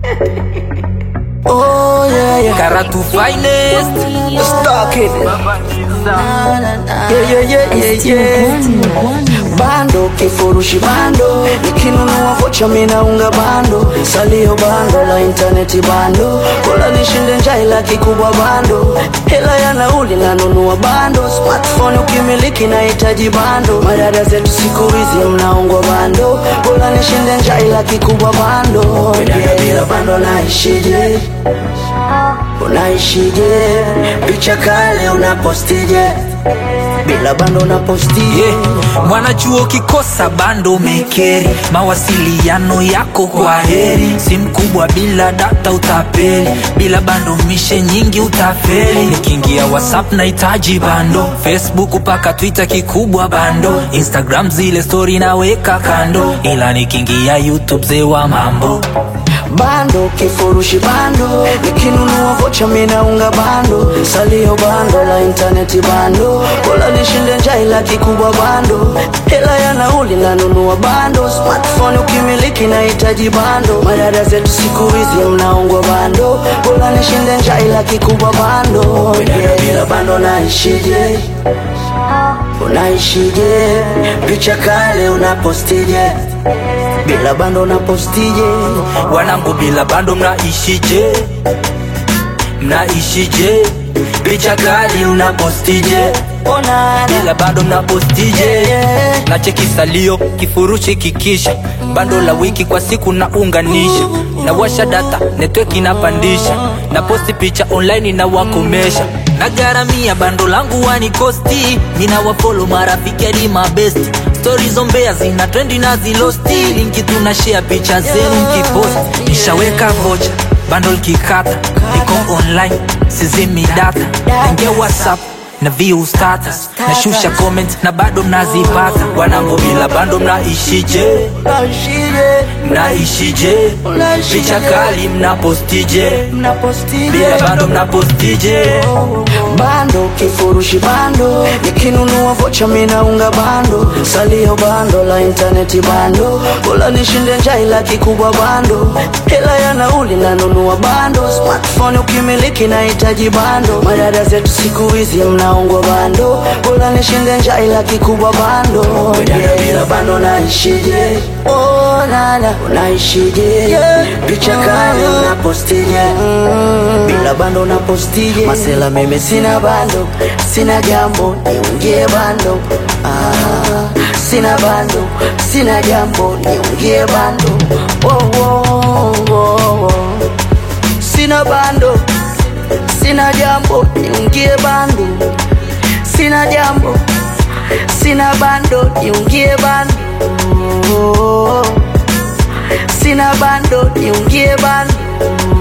Oh yeah, yeah. Karatu finest Stuck it. Yeah, yeah, yeah, yeah, yeah. Bando kifurushi bando, nikinunua vocha minaunga bando, salio bando la intaneti bando, kola nishinde njaa ila kikubwa bando, hela ya nauli nanunua bando, smartphone ukimiliki nahitaji bando, madada zetu siku hizi mnaungwa bando, kola nishinde njaa ila kikubwa bando, dada bila bando naishije? Unaishije? Picha kale unapostije? Bila bando unapostije? yeah. Mwanachuo kikosa bando mekeri, mawasiliano yako kwa heri, simu kubwa bila data utapeli, bila bando mishe nyingi utafeli. Nikiingia WhatsApp nahitaji bando, Facebook mpaka Twitter kikubwa bando, Instagram zile story naweka kando, ila nikiingia YouTube zewa mambo Bando kifurushi bando, nikinunua vocha minaunga bando, salio bando la intaneti bando, kola nishinde njaa ila kikubwa bando, hela ya nauli nanunua bando, smartphone ukimiliki nahitaji bando, madada zetu siku hizi mnaungwa bando, kola nishinde njaa ila kikubwa bando, dada bila bando naishije? Unaishije? Picha kale unapostije? Bila bando unapostije? wanangu bila bando mnaishije mnaishije picha kali unapostije bila bando mnapostije na cheki salio kifurushi kikisha bando la wiki kwa siku naunganisha na washa data network inapandisha na posti picha online na wakomesha na garamia bando langu wanikosti mina wafolo marafiki hadi mabesti stori zombea zina trendi na zilosti linki tuna share picha zenu mkiposti nishaweka vocha bando likikata niko online sizimi data ingia whatsapp na view status nashusha comment na bado mnazipata wanangu bila bando mnaishije Unaishije? mnaishije Unaishije? picha kali mnapostije Mnapostije? bila bando mnapostije bando kifurushi bando nikinunua vocha minaunga bando salio bando la intaneti bando kola nishinde njaa ila kikubwa bando hela ya nauli nanunua bando smartphone ukimiliki nahitaji bando madada zetu siku hizi mnaungwa bando kola nishinde njaa ila kikubwa bando dada bila bando naishije oh, nana unaishije picha kale unapostije bila bando unapostije masela mimi sina bando sina jambo niungie bando ah, sina bando sina jambo niungie bando oh, oh, oh, oh. sina bando sina jambo niungie bando sina jambo sina bando niungie bando sina bando niungie bando